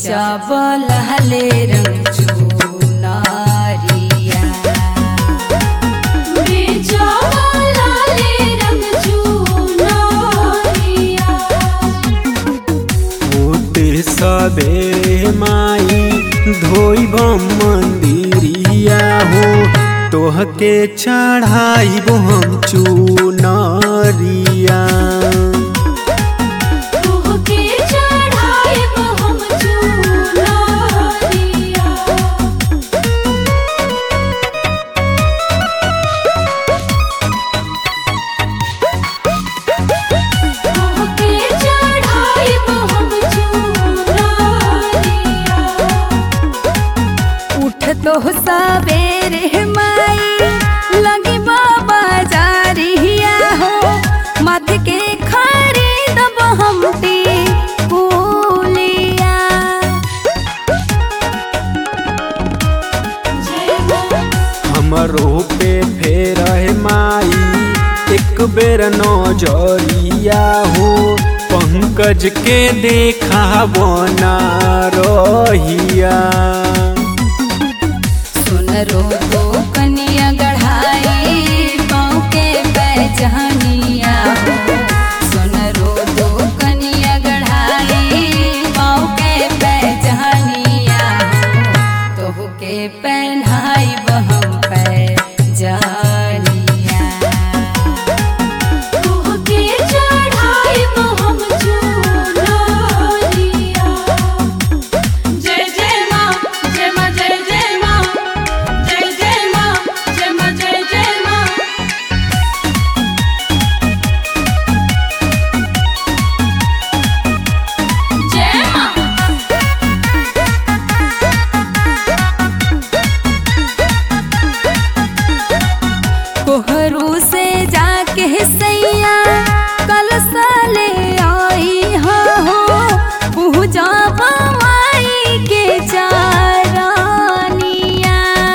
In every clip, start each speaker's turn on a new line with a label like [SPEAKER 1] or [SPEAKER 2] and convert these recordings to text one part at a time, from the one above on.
[SPEAKER 1] बेचब लहले रंग चुनरिया बेचब लहले रंग चुनरिया
[SPEAKER 2] होते सबेरे माई धोइब मंदिरिया हो तोहके चढ़ाइब हम चुनरिया
[SPEAKER 1] तोहके चढ़ाइब हम चुनरिया तोहके चढ़ाइब हम चुनरिया उठ तो सवेरे माई लगी बाबा जारिया हो मत के खरीदब हम टिकुलिया
[SPEAKER 2] हमरो पे फेर है माई एक बेर नजरिया हो पंकज के देखा बना रहिया
[SPEAKER 1] सुन रो तो कनिया गढ़ाई पाँव के पहचानिया हो सुन रो तो कनिया गढ़ाई पाँव के पहचानिया हो तोह के पहनाई हम पहचानिया तोह के चढ़ाई हम चुनरिया जय जय माँ जय माँ जय जय माँ जय जय माँ जय माँ जय जय माँ जय माँ कोहरू से जाके सैया कल साले आई हो पूजा माई के चारानिया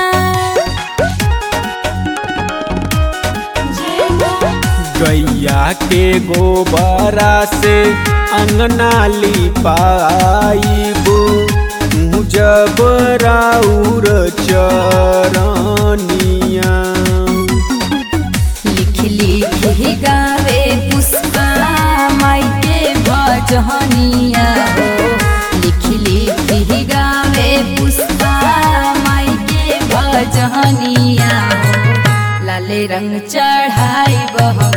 [SPEAKER 2] गैया के गोबरा से अंगना लिपाइबू तू जब राउर चरनिया
[SPEAKER 1] लिख लिख ही गावे पुष्पा माई के भजनिया हो लिख लिख ही गावे पुष्पा माई के भजनिया हो लाले रंग चढ़ाई बह